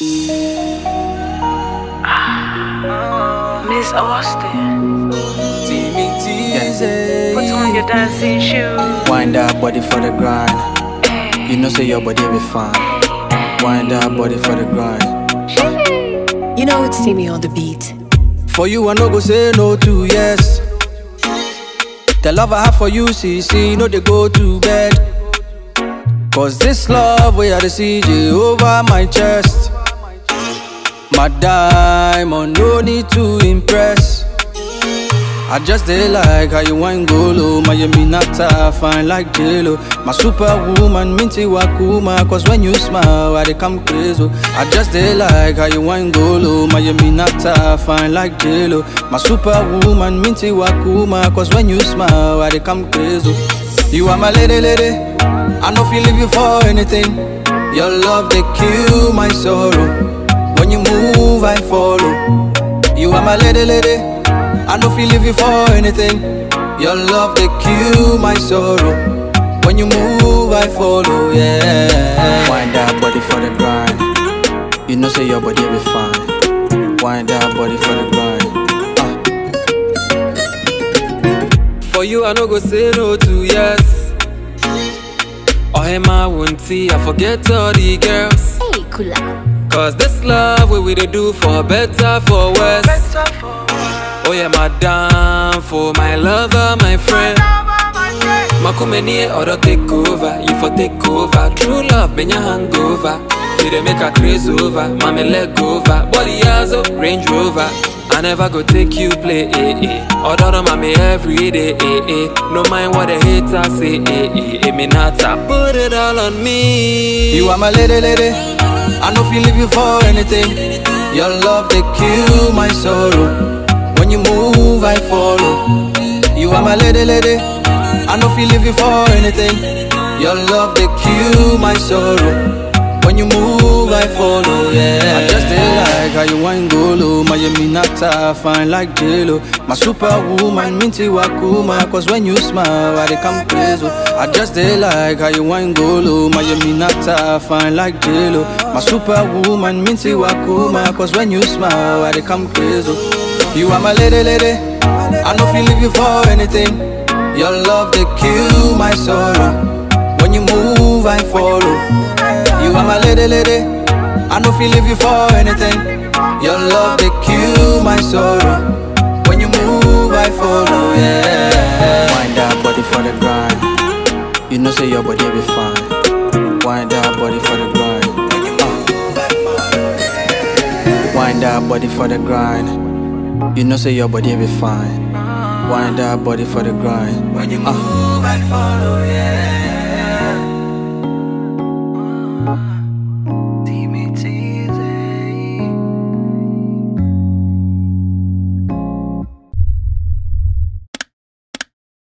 Miss Austin, Timmy teasy. put on your dancing shoes. Wind that body for the grind. You know, say your body be fine. Wind that body for the grind. You know it's Timmy on the beat. For you, I no go say no to yes. The love I have for you, see, see, no, they go to bed. Cause this love, we are the CJ over my chest. My diamond, no need to impress. I just dey like how you wine go low Miami Nata, fine like J-Lo My superwoman, minty wakuma Cause when you smile, I dey come crazy I just dey like how you wine go low Miami Nata, fine like J-Lo My superwoman, minty wakuma Cause when you smile, I dey come crazy You are my lady, lady I no feel leave you for anything Your love, they kill my sorrow When you move, I follow You are my lady, lady I no feel leave you for anything. Your love they kill my sorrow. When you move, I follow. Yeah. Wind that body for the grind. You know say your body be fine. Wind that body for the grind. Uh. For you, I no go say no to yes. Oh, hey, my won't see. I forget all the girls. Hey, Kula. Cause this love, what we they do for better, for worse. Better for Oh yeah, madam, for my lover, my friend. Makumeni order take over, you for take over. True love, been your hangover. You dey make a craze over, mommy leg over. Body has a Range Rover. I never go take you play, eh, eh. Order on mommy every day, eh, eh. No mind what the haters say, eh, eh. Eh, me not I put it all on me. You are my lady, lady. I no feel leave you for anything. Your love they kill my sorrow. When you move, I follow. You are my lady, lady. I no feel leave you for anything. Your love they kill my sorrow. When you move, I follow. Yeah. I just dey like how you wine go low. Miami Nata, fine like J-Lo. My superwoman, minty wakuma. Cause when you smile, I dey come crazy. I just dey like how you wine go low. Miami Nata, fine like J-Lo. My superwoman, minty wakuma. Cause when you smile, I dey come crazy. You are my lady, lady. I no feel leave you for anything. Your love they kill my sorrow. When you move, I follow. You are my lady, lady. I no feel leave you for anything. Your love they kill my sorrow. When you move, I follow. Yeah. Wind that body for the grind. You know say your body be fine. Wind that body for the grind. Wind that body for the grind. You know say your body be fine. Wind that body for the grind. When you move, I follow, yeah.